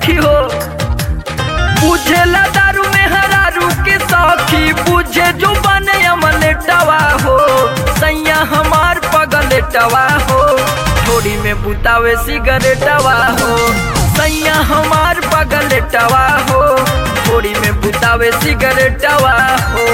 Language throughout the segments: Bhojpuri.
सखी हो बुझेला दारू में हरारू के सखी बुझे जो बने अमलेटवा हो सैया हमार पगलेटवा हो थोड़ी में बुतावे सिगरेटवा हो सैया हमार पगलेटवा हो थोड़ी में बुतावे सिगरेटवा हो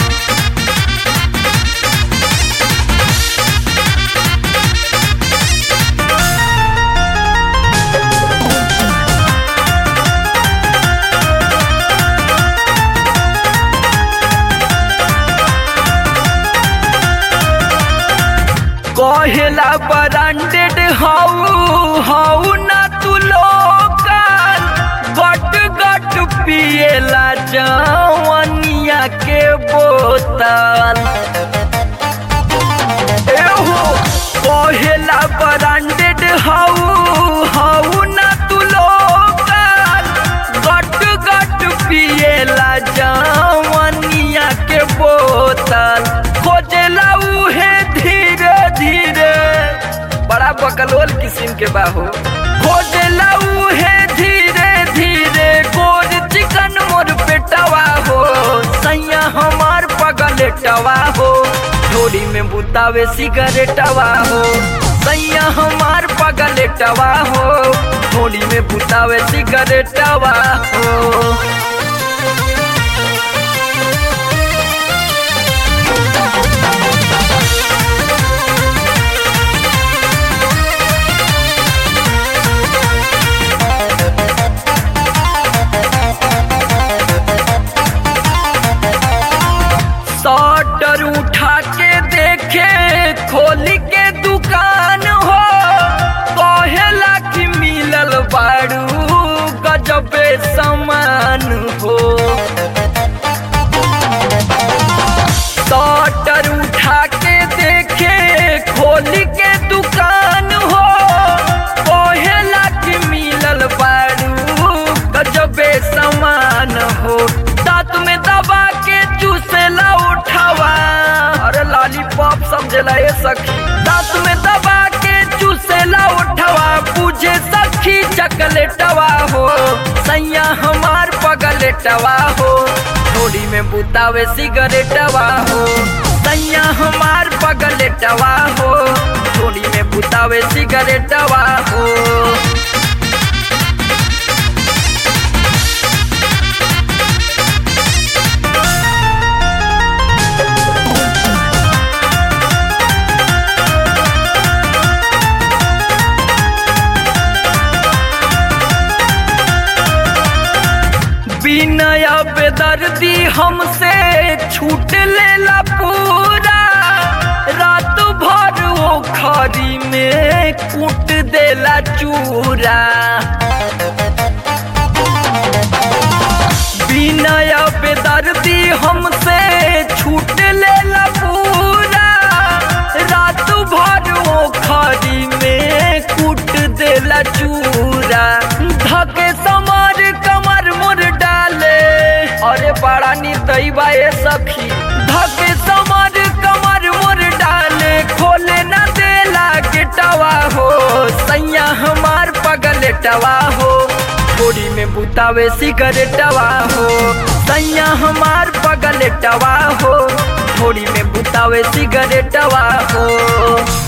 कहेला ब्रांडेड हाउ हाउ ना तू लोकल गट गट पिएला जवनिया के बोतल एहो कहेला ब्रांडेड हाउ हाउ ना तू लोकल गट गट पिएला जवनिया के बोतल खोजेला उहे धीरे धीरे बड़ा बकलोल किस्म के बाहो खोजेला उहे धीरे धीरे गोर चिकन मोर पेटवा हो सैया हमार पगलेटवा हो थोड़ी में बुतावे सिगरेटवा हो सैया हमार पगलेटवा हो थोड़ी में बुतावे सिगरेटवा हो शटर उठा के देखे खोल के दुकान हो कहेला कि मिलल बारू गजबे समान हो शटर उठा के देखे खोल के दुकान हो कहेला कि मिलल बारू गजबे समान हो दांत में दबा के चूसेला उठावा अरे लॉलीपॉप समझेला ये सखी दांत में दबा के चूसेला उठावा पूछे सखी चकलेटवा हो सैया हमार पगलेटवा हो थोड़ी में बुतावे सिगरेटवा हो सैया हमार पगलेटवा हो थोड़ी में बुतावे सिगरेटवा हो बिनय बेदर्दी हमसे छूट लेला पूरा रात भर वो खरी में कूट देला चूरा बिनय बेदर्दी हमसे छूट लेला पूरा रात भर वो खरी में कूट देला चूरा धके समर कमर मुर डाले अरे बड़ा निर्दयी ए सखी धके समर कमर मुर डाले खोले न देला गेटवा हो सैया हमार पगलेटवा हो थोड़ी में बुतावे सिगरेटवा हो सैया हमार पगलेटवा हो थोड़ी में बुतावे सिगरेटवा हो